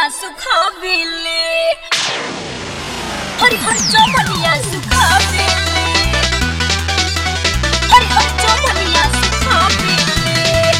सुखावेले हरि हरि चौपनिया सुखावेले हरि हरि चौपनिया सुखावेले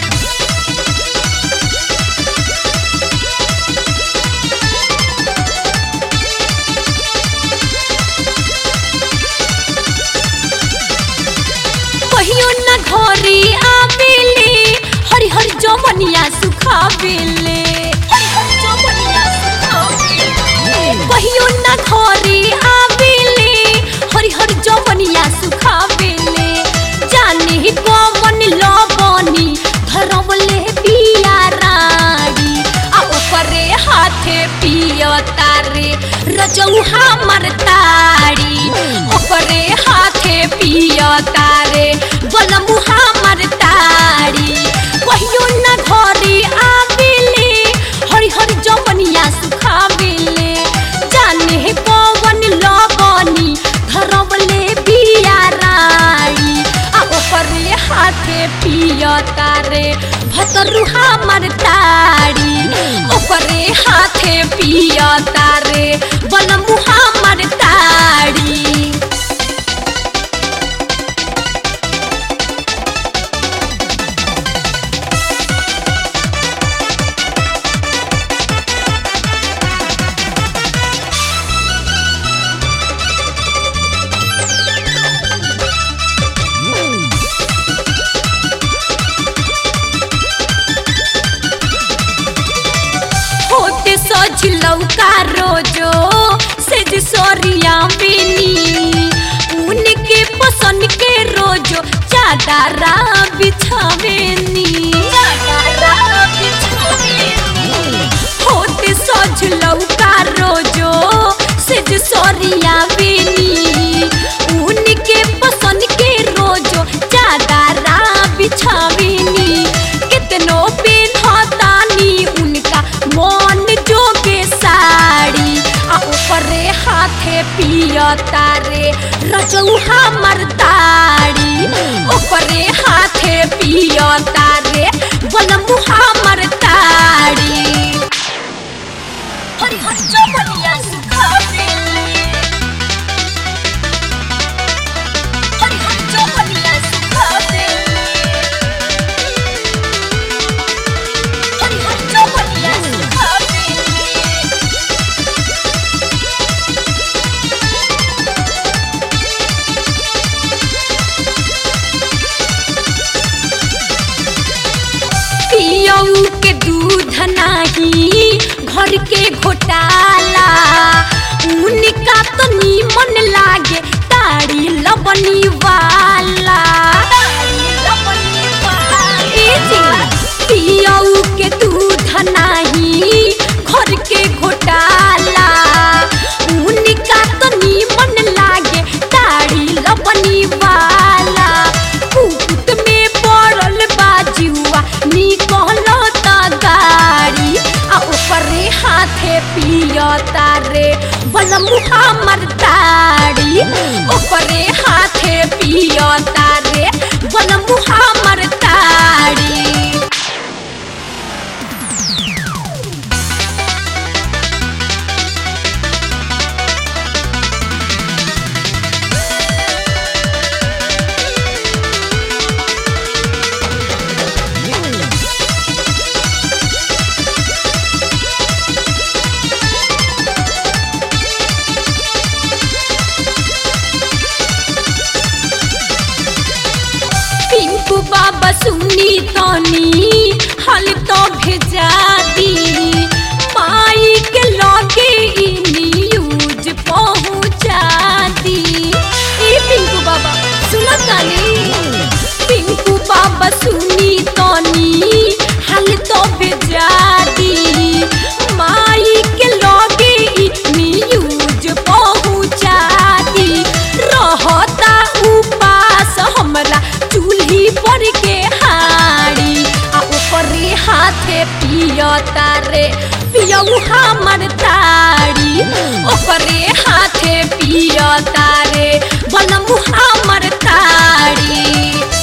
कहियो न घरे आवेले हरि हरि जमनिया सुखावेले हरि हरि जमनिया सुखावेले कहियो न घरे आवेले हरि हरि जमनिया सुखावेले जाने कमन लबनी धरवले पिया राड़ी आ ओकरे हाथे पियता रे रजऊ हमर ताड़ी ओकरे हाथे पियता रे बलमु हमर ताड़ी कहियो न घरे आवेले हरि हरि जमनिया सुखावेले जाने कवन लगनी धरवले बिया राड़ी आ ओकरे हाथे पियता रे भतरू हमर ताड़ी ओकरे हाथे पियता रे बलमु हमर ताड़ी होते सजलौका रोजो सेज सोरिया बेनी उनके पसंद के रोजो चादरा बिछावेनी होते सजलौका रोजो सेज सोरिया बेनी उनके पसंद के रोजो चादरा बिछावेनी कितनो पेन्हतानी उनका मन जोगे साड़ी आ ऊपरे हाथे पियता रे रजऊ हमर ताड़ी ऊपरे हाथे पियता रे बलमु हमर ताड़ी हरि हरि चौपनिया सुखावेले हरि हरि चौपनिया सुखावेले हरि हरि चौपनिया सुखावेले पियऊ के दूध नाही घर के घोटाला उनका तो नीमन लागे ताड़ी लबनी वाला ए जी, पियऊ के दूध नाही घर के घोटाला उनका तो नीमन लागे ताड़ी लबनी वाला कुकुत में पड़ल बाजुआ निकल गाड़ी आ ऊपरे हाथे पियता रे बलमु हमर ताड़ी ऊपरे हाथे पियता रे बलमु हमर ताड़ी पिंकू बाबा सुनी तनी हल तो भेजा दी माई के लगे ई न्यूज पहुंचा दी ए पिंकू बाबा सुनो तनी पिंकू बाबा सुनी तनी हल तो भेजा दी माई के लगे ई न्यूज पहुंचा दी रहता उपास हमरा चूल्ही पर के हाड़ी आ ऊपरे हाथे पियता रे पियऊ हमर ताड़ी ओकरे हाथे पियता रे बलमु हमर ताड़ी